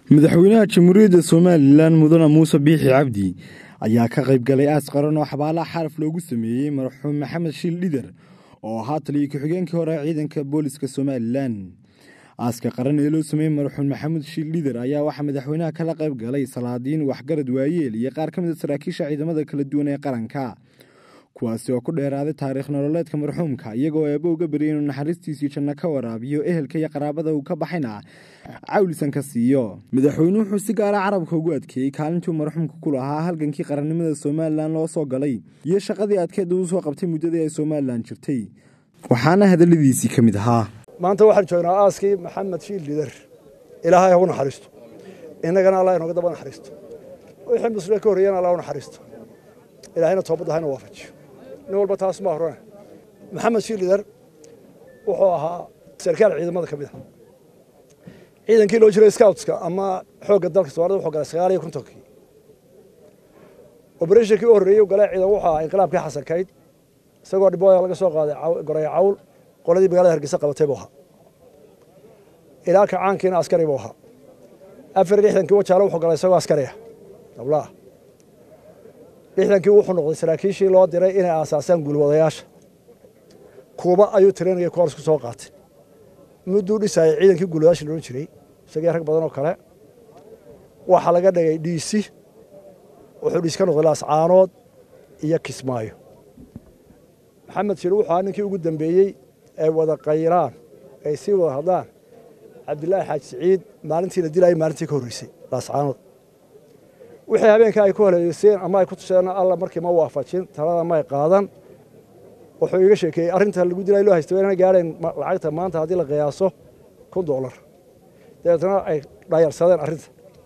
madaxweynaha jamhuuriyadda somalilan mudane muuse biixi cabdi ayaa ka qayb galay aas qaran oo xabaalaha xaraf loogu sameeyey marxuum maxamed shiil dhidar oo ahaa taliyo ku-xigeenkii hore ciidanka booliska somalilan aaska qaran ee loo sameeyey marxuum maxamed shiil dhidar ayaa waxaa madaxweynaha kala qayb galay salaadiin waxgarad waayeel iyo qaar ka mid a saraakiisha ciidamada kala duwan ee qaranka kuwaasi oo ku dheeraaday taariikh nololeedka marxuumka iyagoo eebo uga baryay inuu naxariistiisii janno ka waraabiyo ehelka iyo qaraabada uu ka baxayna cawlisan ka siiyo madaxweynuhu wuxuu si gaara carabka ugu adkeeyey kaalintuu marxuumka ku lahaa halgankii qarannimada somalilan loo soo galay iyo shaqadii adkeed uu soo qabtay muddadii ay somalilan jirtay waxaana hadalladiisii ka mid ahaa maanta waxaan joognaa aaskii maxamed shiil lidar ilaahay hagu naxariisto innagana allah inooga daba naxariisto wixii muslim ka horreeyana allah u naxariisto ilaahayna toobadda hayna waafajiyo nin walba taas ma horana maxamed shiil lidar wuxuu ahaa sarkaal ciidamada ka mid a ciidankii loo jiray scoutska ama xoogga dalka soomaalida wuxuu galay sagaal iyo kontonkii oberatinkii u horreeyey galay ciidan wuxuu ahaa inqilaabkii xasankayd isagoo dhibooya laga soo qaaday goray cawl qoladii magaalada hargeysa qabatay buu ahaa ilaa kacaankiina askari buu ahaa afar iyo lixdankii wajaale wuxuu galay isagoo askariya dablaah lixdankii wuxuu noqday saraakiishii loo diray inay aasaasaan guulwadayaasha kuuba ayuu tirinaya koors ku soo qaatay mudduu dhisayay ciidankii guulwadayaasha loodhan jiray isagii rag badan oo kale waxaa laga dhigay dhiisi wuxuu dhiis ka noqday laascaanood iyo kismaayo maxamed shir wuxuu ahaa ninkii ugu dambeeyey ay wada qayraan ay sii wada hadlaan cabdilaahi xaaji siciid maalintii la dilayay maalintii ka horreysay laascaanood wixii habeenka ay ku haleeyeyseen ama ay ku tusheen alla markii ma waafajin talada may qaadan wuxuu iga sheekeeyey arrinta lagu dilay loo haysta inaan gaadhayn lacagta maanta haddii la qiyaaso kun doolar dabeetna ay dhayarsadeen arrinta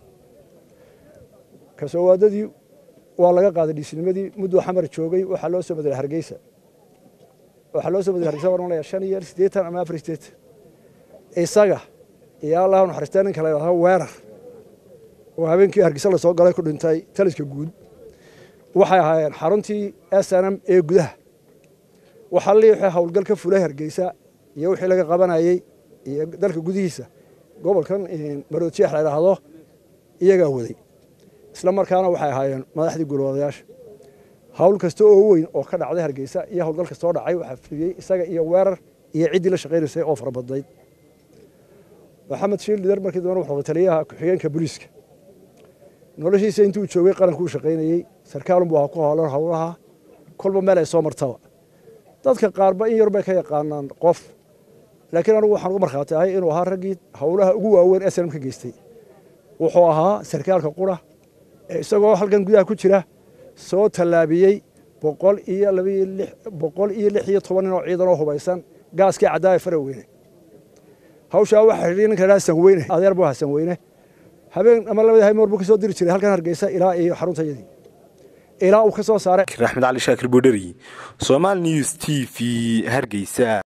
kasoowaadadii waa laga qaaday dhiisnimadii mudduu xamar joogay waxaa loo soo madaray hargeysa waxaa loo soo madaray hargeysa waan malaya shan iyo siddeetan ama afar siddeetan isaga iyo allah naxariistaa ninka la yidhahdo weerar oo habeenkii hargeysa lasoo galay ku dhintay taliska guud waxay ahaayeen xaruntii s n m ee gudaha waxaa lii wixii howlgal ka fulay hargeysa iyo wixii laga qabanayey iyo dalka gudihiisa gobolkan maroodjeex la yidhaahdo iyagaa waday isla markaana waxay ahaayeen madaxdii guulwadayaasha hawl kasta oo weyn oo ka dhacday hargeysa iyo howlgal kastoo dhacay waxaa fuliyey isaga iyo weerar iyo ciddii la shaqaynaysay oo farabadnayd maxamed shiil lidar markii dambe wuxuu taliyaha ku-xigeenka booliiska noloshiisa intuu joogay qarankuu shaqaynayey sarkaalunbuu ahaa ku hoolan howlaha kolba meel ay soo martaba dadka qaarba in yar bay ka yaqaanaan qof laakiin anugu waxaan ugu markhaati ahay inuu ahaa raggii howlaha ugu waaweyn ee snam ka geystay wuxuu ahaa sarkaalka qura ee isagoo halkan gudaha ku jira soo tallaabiyey boqol iyo labayo lix boqol iyo lix iyo toban nin oo ciidan oo hubaysan gaaskii caddaaya faraweyne hawshaa waxaa xidhiy ninka idhaha sanweyne adeer buu ahaa sanweyne habeen ama labada haymoor buu ka soo diri jiray halkan hargeysa ilaa iyo xaruntayadii ilaa uu ka soo saaray axmed cali shaakir boodheri somal news t v hargeysa